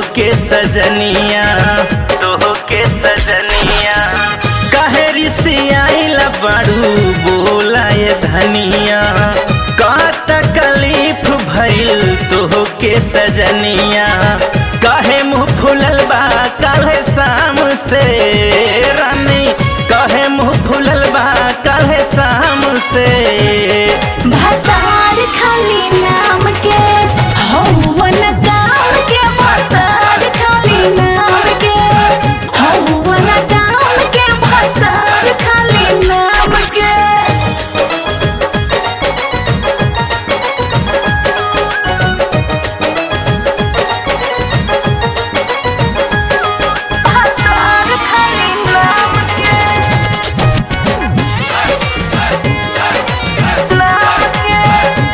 के सजनिया तोह के सजनिया काहे रिसियाइला बाड़ू बोला ये धनिया का तकलीफ भइल तोह के सजनिया काहे मुँह फुलल बा काल्हे शाम से रानी काहे मुँह फुलल बा काल्हे शाम से भतार खाली नाम के हौवन काम के भतार खाली नाम के हौवन काम के भतार खाली नाम के भतार खाली नाम के नाम के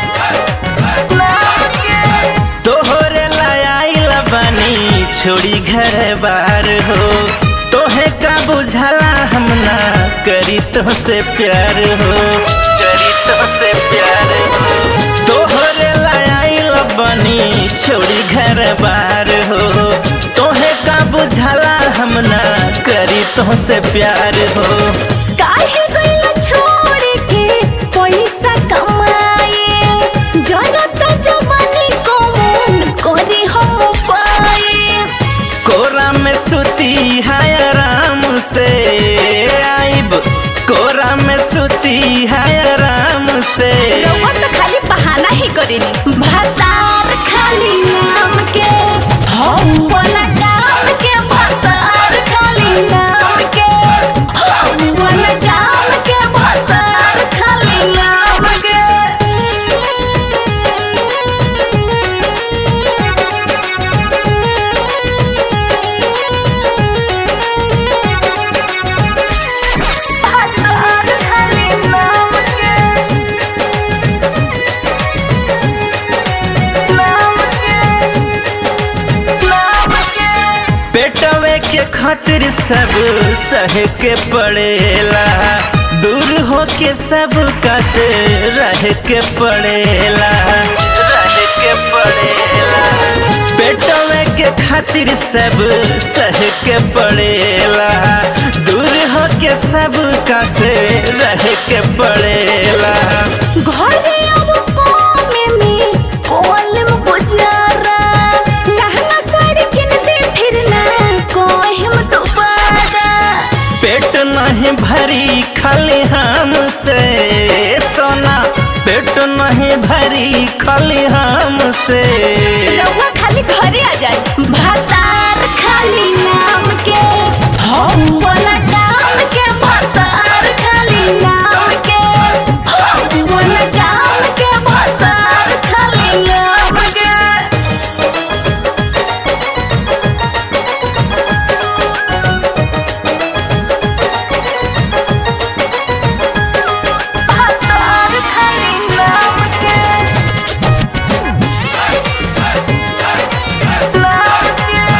नाम के तोहरे लाइल बनी छोड़ी घर बार हो तोहे का बुझला हम ना करी तो से प्यार हो करी तो से प्यार हो तोहरे लाइल बनी छोड़ी घर बार हो तोहे का बुझला हम ना करी तो से प्यार हो काहे गइला छोड़ के पैसा कमाए जनत जवानी कौन करे हम पाए कोरा में सुती है आराम से आइब कोरा में सुती है आराम से रउआ तो खाली बहाना ही करेनी भतार खाली नाम के हम वाला काम के भतार खाली नाम के हम वाला काम के भतार खाली नाम के भतार खाली नाम के नाम के नाम के पेटवे के खातिर सब सह के पड़ेला दूर हो के सब का से रह के पड़ेला रह के पड़ेला पेटवे के खातिर सब सह के पड़ेला दूर हो के सब का से रह के पड़ेला घरे अब कामे में कोलम गुजारा लहंगा साड़ी किन दे फिर ना कोहिम दोबारा पेट नहीं भरी खाली हमसे सोना पेट नहीं भरी खाली हमसे रउआ खाली घरे आ जाए भतार खाली नाम के हम वाला काम के भतार खाली नाम के हम वाला काम के भतार खाली नाम के भतार खाली नाम के नाम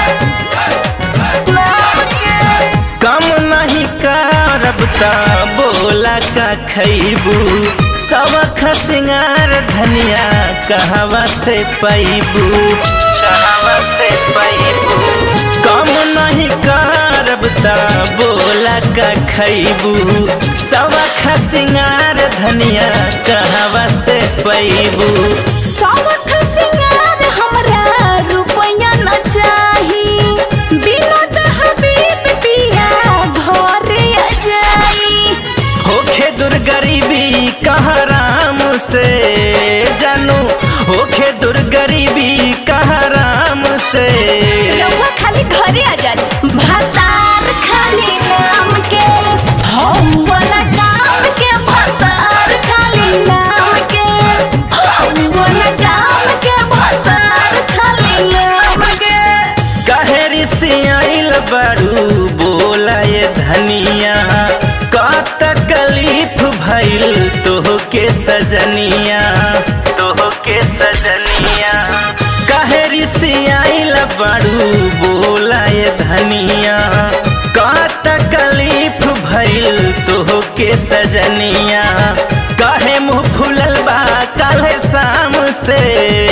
के नाम के कम नहीं करब ता बोला का खैबू सबख सिंगार धनिया कहवा से पैबू कहवा से पैबू कम नहीं करब ता बोला का खैबू सबख सिंगार धनिया कहवा से पैबू सबख सिंगार हमरा रुपया न चाही बिनोद हबीब पिया घरे आ जाई होखे दूर गरीबी कहाँ राम से जानू होखे दूर गरीबी कहाँ राम से रउआ खाली घरे आ जाई भतार खाली नाम के हम वाला काम के भतार खाली नाम के हम वाला काम के भतार खाली नाम के काहे रिसियाइल बड़ू बोला ये धनिया का तकलीफ भइल तोह के सजनिया तोह के सजनिया काहे रिसियाइल बड़ू बोला ये धनिया का तकलीफ भइल तोह के सजनिया काहे मुँह फुलल बा काल्हे शाम से